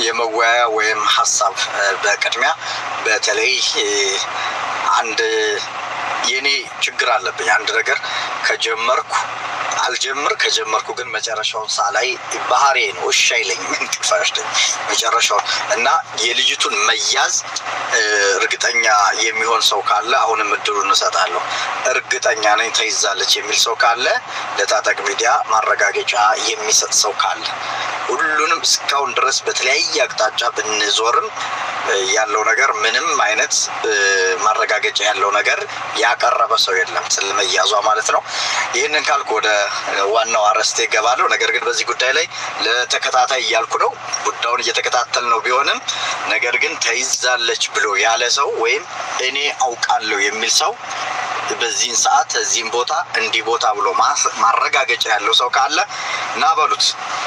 የመወያያ ወይም ሀሳብ በቅድሚያ በተለይ አንድ የኔ ችግር አለብኝ። አንድ ነገር ከጀመርኩ አልጀምር ከጀመርኩ ግን መጨረሻውን ሳላይ ባህሬ ነው እሺ አይለኝም። እንቅልፍ አይወስደኝ መጨረሻውን እና የልጅቱን መያዝ እርግጠኛ የሚሆን ሰው ካለ አሁንም እድሉን እሰጣለሁ። እርግጠኛ ነኝ ተይዛለች የሚል ሰው ካለ ለታጠቅ ሚዲያ ማረጋገጫ የሚሰጥ ሰው ካለ ሁሉንም እስካሁን ድረስ በተለያየ አቅጣጫ ብንዞርም ያለው ነገር ምንም አይነት ማረጋገጫ ያለው ነገር ያቀረበ ሰው የለም ስለመያዟ ማለት ነው። ይህንን ካልኩ ወደ ዋናው አርዕስቴ እገባለሁ። ነገር ግን በዚህ ጉዳይ ላይ ለተከታታይ እያልኩ ነው፣ ጉዳዩን እየተከታተል ነው ቢሆንም ነገር ግን ተይዛለች ብሎ ያለ ሰው ወይም እኔ አውቃለሁ የሚል ሰው በዚህን ሰዓት እዚህም ቦታ እንዲህ ቦታ ብሎ ማረጋገጫ ያለው ሰው ካለ ና በሉት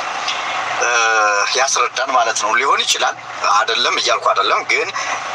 ያስረዳን ማለት ነው። ሊሆን ይችላል አይደለም እያልኩ አይደለም ግን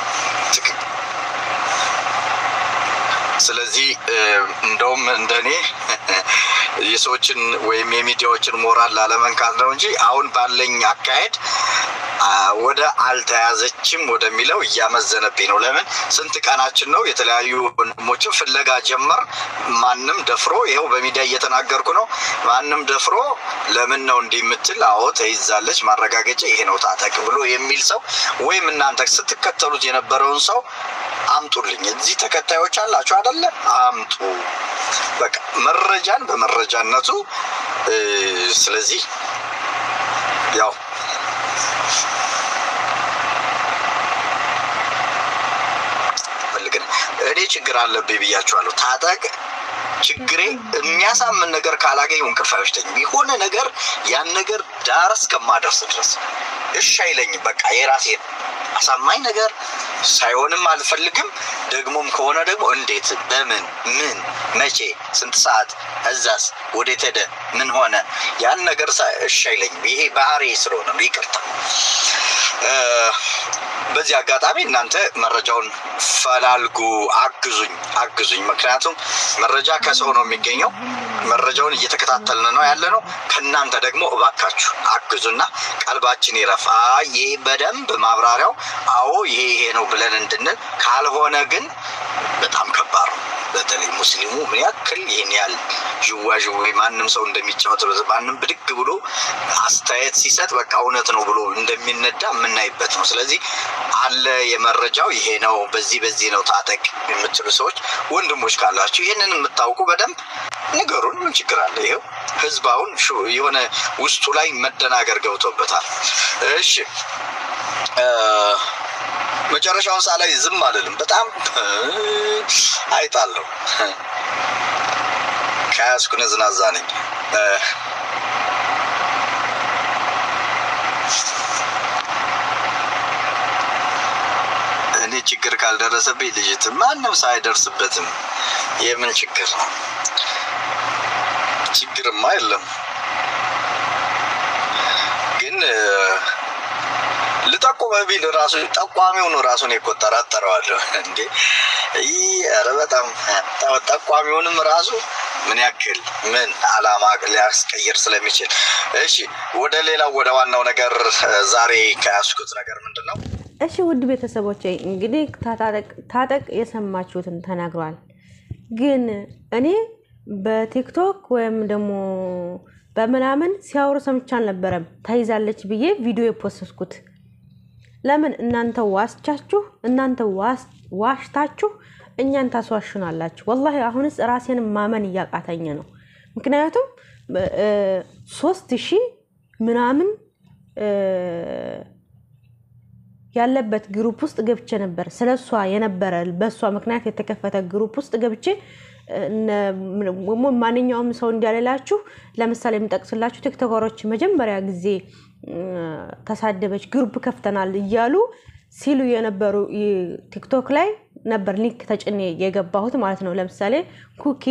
ስለዚህ እንደውም እንደኔ የሰዎችን ወይም የሚዲያዎችን ሞራል ላለመንካት ነው እንጂ አሁን ባለኝ አካሄድ ወደ አልተያዘችም ወደሚለው እያመዘነብኝ ነው። ለምን ስንት ቀናችን ነው? የተለያዩ ወንድሞችን ፍለጋ ጀመር። ማንም ደፍሮ ይኸው በሚዲያ እየተናገርኩ ነው። ማንም ደፍሮ ለምን ነው እንዲህ የምትል? አዎ ተይዛለች፣ ማረጋገጫ ይሄ ነው ታጠቅ ብሎ የሚል ሰው ወይም እናንተ ስትከተሉት የነበረውን ሰው አምጡልኝ። እዚህ ተከታዮች አላችሁ አደለ? አምጡ። በቃ መረጃን በመረጃነቱ ስለዚህ ያው እኔ ችግር አለብኝ ብያችኋለሁ። ታጠቅ ችግሬ የሚያሳምን ነገር ካላገኘሁ እንቅልፍ አይወስደኝም። የሆነ ነገር ያን ነገር ዳር እስከማደርስ ድረስ እሺ አይለኝም። በቃ የራሴን አሳማኝ ነገር ሳይሆንም አልፈልግም። ደግሞም ከሆነ ደግሞ እንዴት፣ በምን፣ ምን፣ መቼ፣ ስንት ሰዓት፣ እዛስ ወዴት ሄደ፣ ምን ሆነ፣ ያን ነገር እሺ አይለኝም። ይሄ ባህሪ ስለሆነ ነው። ይቅርታ። በዚህ አጋጣሚ እናንተ መረጃውን ፈላልጉ፣ አግዙኝ፣ አግዙኝ። ምክንያቱም መረጃ ከሰው ነው የሚገኘው። መረጃውን እየተከታተልን ነው ያለ ነው። ከእናንተ ደግሞ እባካችሁ አግዙና ቀልባችን ይረፍ። ይሄ በደንብ ማብራሪያው አዎ ይሄ ይሄ ነው ብለን እንድንል ካልሆነ ግን በጣም ከባድ ነው። በተለይ ሙስሊሙ ምን ያክል ይህን ያህል ዥዋዥዌ ማንም ሰው እንደሚጫወት ማንም ብድግ ብሎ አስተያየት ሲሰጥ በቃ እውነት ነው ብሎ እንደሚነዳ የምናይበት ነው። ስለዚህ አለ የመረጃው ይሄ ነው፣ በዚህ በዚህ ነው ታጠቅ የምትሉ ሰዎች ወንድሞች ካላችሁ ይህንን የምታውቁ በደንብ ንገሩን። ምን ችግር አለ? ይኸው ህዝብ አሁን የሆነ ውስጡ ላይ መደናገር ገብቶበታል። እሺ መጨረሻውን ሳላይ ዝም አልልም። በጣም አይጣለሁ። ከያዝኩ ነዝናዛ ነኝ። እኔ ችግር ካልደረሰብኝ ልጅት ማንም ሰው አይደርስበትም። የምን ችግር ነው? ችግርማ የለም ግን ልጠቁመ ቢል ራሱ ጠቋሚውን ራሱን የቆጠራጠረዋለሁ እንዴ! ይህ ኧረ በጣም ጠቋሚውንም ራሱ ምን ያክል ምን አላማ ሊያስቀይር ስለሚችል። እሺ ወደ ሌላው ወደ ዋናው ነገር ዛሬ ከያዝኩት ነገር ምንድን ነው? እሺ ውድ ቤተሰቦች እንግዲህ ታጠቅ የሰማችሁትን ተናግሯል። ግን እኔ በቲክቶክ ወይም ደግሞ በምናምን ሲያወሩ ሰምቼ አልነበረም ተይዛለች ብዬ ቪዲዮ የፖሰስኩት። ለምን እናንተ ዋስቻችሁ እናንተ ዋሽታችሁ እኛን ታስዋሹናላችሁ? ወላሂ አሁንስ ራሴን ማመን እያቃተኝ ነው። ምክንያቱም ሶስት ሺህ ምናምን ያለበት ግሩፕ ውስጥ ገብቼ ነበር። ስለ እሷ የነበረ በእሷ ምክንያት የተከፈተ ግሩፕ ውስጥ ገብቼ ማንኛውም ሰው እንዲያሌላችሁ ለምሳሌ የምጠቅስላችሁ ቲክቶከሮች መጀመሪያ ጊዜ ተሳደበች ግሩፕ ከፍተናል እያሉ ሲሉ የነበሩ ቲክቶክ ላይ ነበር ሊንክ ተጭኔ የገባሁት ማለት ነው። ለምሳሌ ኩኪ፣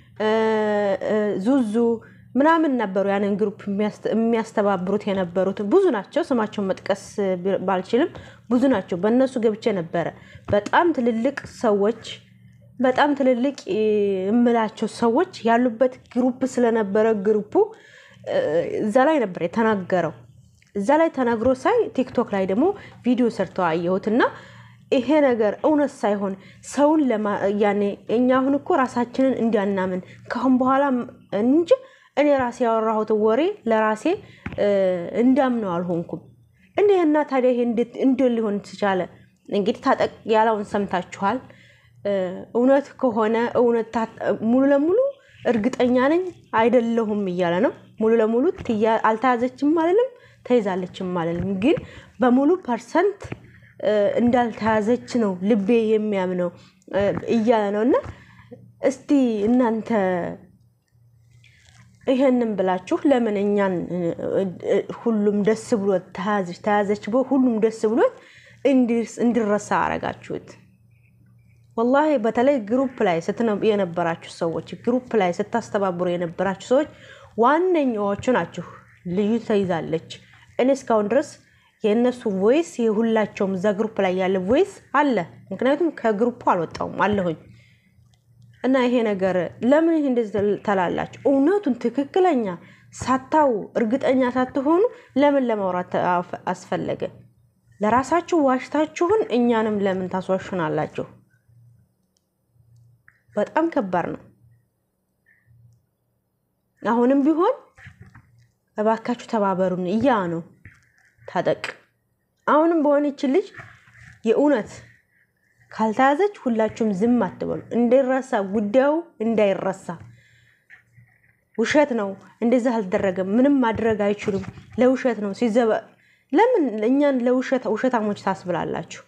ዙዙ ምናምን ነበሩ ያንን ግሩፕ የሚያስተባብሩት የነበሩት ብዙ ናቸው። ስማቸውን መጥቀስ ባልችልም ብዙ ናቸው። በእነሱ ገብቼ ነበረ። በጣም ትልልቅ ሰዎች በጣም ትልልቅ የምላቸው ሰዎች ያሉበት ግሩፕ ስለነበረ ግሩፑ እዛ ላይ ነበር የተናገረው። እዛ ላይ ተነግሮ ሳይ ቲክቶክ ላይ ደግሞ ቪዲዮ ሰርተው አየሁት እና ይሄ ነገር እውነት ሳይሆን ሰውን ያኔ እኛ አሁን እኮ ራሳችንን እንዲያናምን ካሁን በኋላ እንጂ እኔ ራሴ ያወራሁትን ወሬ ለራሴ እንዳምነው አልሆንኩም። እንዲህና ታዲያ ይሄ እንዴት ሊሆን ትቻለ? እንግዲህ ታጠቅ ያለውን ሰምታችኋል። እውነት ከሆነ እውነት ሙሉ ለሙሉ እርግጠኛ ነኝ አይደለሁም እያለ ነው። ሙሉ ለሙሉ አልተያዘችም አልልም፣ ተይዛለችም አልልም። ግን በሙሉ ፐርሰንት እንዳልተያዘች ነው ልቤ የሚያምነው እያለ ነው። እና እስቲ እናንተ ይሄንን ብላችሁ ለምን እኛን ሁሉም ደስ ብሎት ተያዘች ተያዘች ብሎ ሁሉም ደስ ብሎት እንዲረሳ አረጋችሁት? ወላሂ በተለይ ግሩፕ ላይ የነበራችሁ ሰዎች ግሩፕ ላይ ስታስተባብሩ የነበራችሁ ሰዎች ዋነኛዎቹ ናችሁ። ልዩ ተይዛለች። እኔ እስካሁን ድረስ የእነሱ ቮይስ የሁላቸውም እዛ ግሩፕ ላይ ያለ ቮይስ አለ። ምክንያቱም ከግሩፑ አልወጣውም አለሁኝ እና ይሄ ነገር ለምን ይህ እንደዚህ ተላላችሁ? እውነቱን ትክክለኛ ሳታው እርግጠኛ ሳትሆኑ ለምን ለማውራት አስፈለገ? ለራሳችሁ ዋሽታችሁን እኛንም ለምን ታስዋሹናላችሁ? በጣም ከባድ ነው። አሁንም ቢሆን እባካችሁ ተባበሩን እያ ነው ታጠቅ አሁንም በሆነች ልጅ የእውነት ካልተያዘች ሁላችሁም ዝም አትበሉ። እንዳይረሳ ጉዳዩ እንዳይረሳ። ውሸት ነው፣ እንደዚህ አልተደረገም፣ ምንም ማድረግ አይችሉም፣ ለውሸት ነው ሲዘበ ለምን እኛን ለውሸት ውሸታሞች ታስብላላችሁ?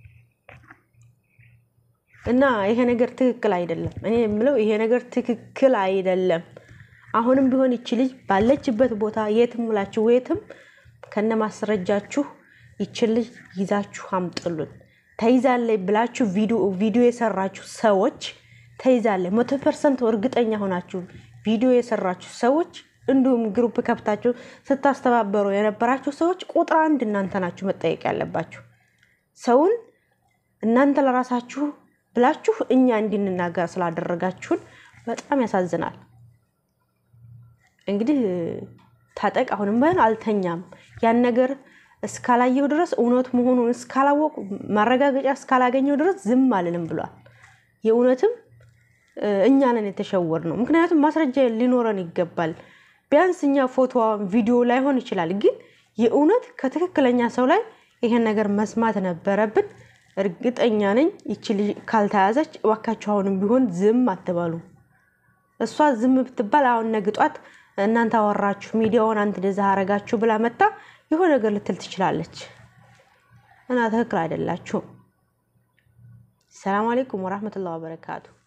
እና ይሄ ነገር ትክክል አይደለም። እኔ የምለው ይሄ ነገር ትክክል አይደለም። አሁንም ቢሆን ይቺ ልጅ ባለችበት ቦታ የትም ውላችሁ የትም ከነ ማስረጃችሁ ይችን ልጅ ይዛችሁ አምጥሉን። ተይዛለች ብላችሁ ቪዲዮ የሰራችሁ ሰዎች ተይዛለች መቶ ፐርሰንት እርግጠኛ ሆናችሁ ቪዲዮ የሰራችሁ ሰዎች እንዲሁም ግሩፕ ከፍታችሁ ስታስተባበሩ የነበራችሁ ሰዎች ቁጥር አንድ እናንተ ናችሁ መጠየቅ ያለባችሁ። ሰውን እናንተ ለራሳችሁ ብላችሁ እኛ እንድንናገር ስላደረጋችሁን በጣም ያሳዝናል። እንግዲህ ታጠቅ አሁንም ባይሆን አልተኛም። ያን ነገር እስካላየሁ ድረስ እውነት መሆኑን እስካላወቁ ማረጋገጫ እስካላገኘው ድረስ ዝም አልልም ብሏል። የእውነትም እኛ ነን የተሸወር ነው። ምክንያቱም ማስረጃ ሊኖረን ይገባል። ቢያንስ እኛ ፎቶ ቪዲዮ ላይሆን ይችላል፣ ግን የእውነት ከትክክለኛ ሰው ላይ ይሄን ነገር መስማት ነበረብን። እርግጠኛ ነኝ ይቺ ልጅ ካልተያዘች እባካችሁ አሁንም ቢሆን ዝም አትበሉ። እሷ ዝም ብትባል አሁን ነግጧት እናንተ አወራችሁ ሚዲያውን አንተ እንደዛ አረጋችሁ ብላ መጣ የሆነ ነገር ልትል ትችላለች። እና ትክክል አይደላችሁም። ሰላም አሌይኩም ወራህመቱላሂ ወበረካቱ